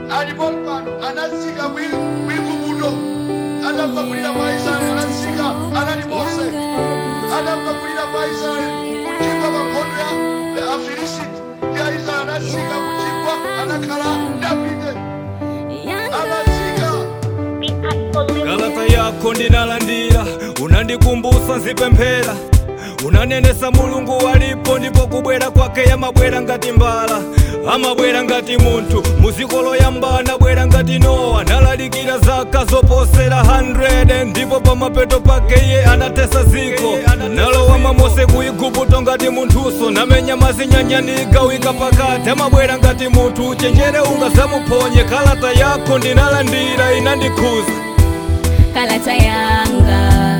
alipo pano anazika mwigumudo anamva kulira kwa israeli anazika anali mose anamva kulira kwa israeli kuchimba makondo ya ya afilisiti ya israeli anazika kuchimba anakhala davide anazika galata yako ndinalandira unandikumbusa nzipemphera unanenesa mulungu walipo ndipo kubwera kwake yamabwera ngati mbala amabwera ngati munthu muziko loyamba anabwera ngati nowa nalalikira zaka zoposera 100 ndipo pamapeto pake iye anatesa ziko nalowama mose ku igupto ngati munthuso namenya mazinyanyaniga wika pakati amabwera ngati munthu chenjere ungazamuphonye kalata yako ndinalandira inandikhuza kalata yanga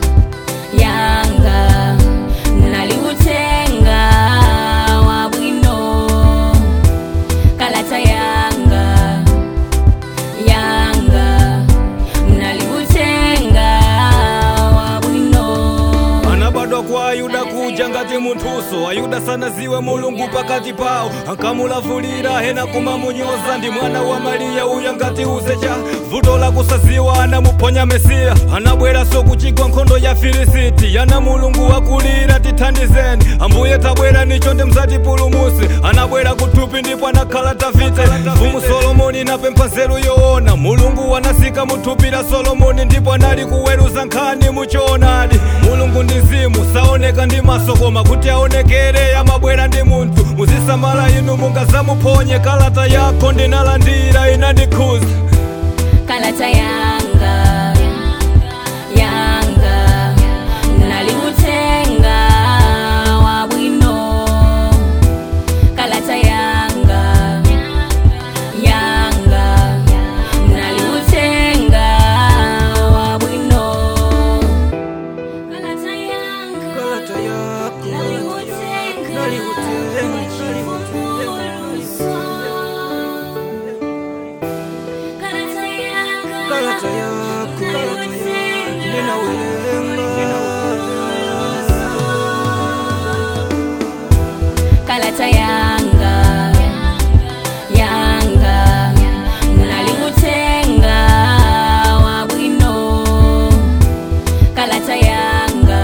yanga naliutenga wabwino kalata yanga yanga naliutenga wabwino anabadwa kwa ayuda kuja ngati munthuso ayuda sanaziwe mulungu pakati pawo ankamulavulira hena kumamunyoza ndi mwana wa mariya uya ngati uzecha vuto la kusaziwa anamuphonya mesiya anabweranso kuchigwa nkhondo ya filisiti yana mulungu wakulira tithandizeni ambuye tabwera nichonde mzatipulumutse anabwera kuthupi ndipo anakhala davide mfumu solomoni napempha nzeru yoona mulungu wanasika muthupi la solomoni ndipo anali kuweruza nkhani muchoonadi mulungu ndi mzimu saoneka ndi maso koma kuti aonekere amabwera ndi munthu muzisamala inu mungazamuphonye kalata yako ndinalandira inandikhuza kalata yanga yanga naliutenga wabwino kalata yanga yanga naliutenga wabwino kalata yanga naliutenga kalata yanga kalata yako kalata yanga yanga naliutenga wabwino kalata yanga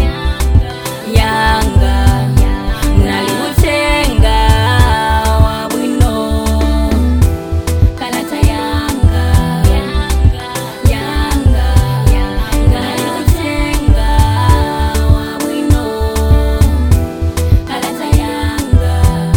yanga naliutenga wabwino kalata yanga yanga naliutenga wabwino kalata yanga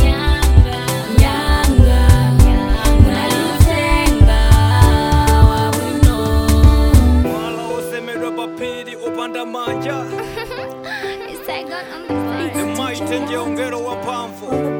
yanga naliutenga wabwino mwala osemedwa papiri opanda manja It's that gun on the emaite njeongero wa mphamvu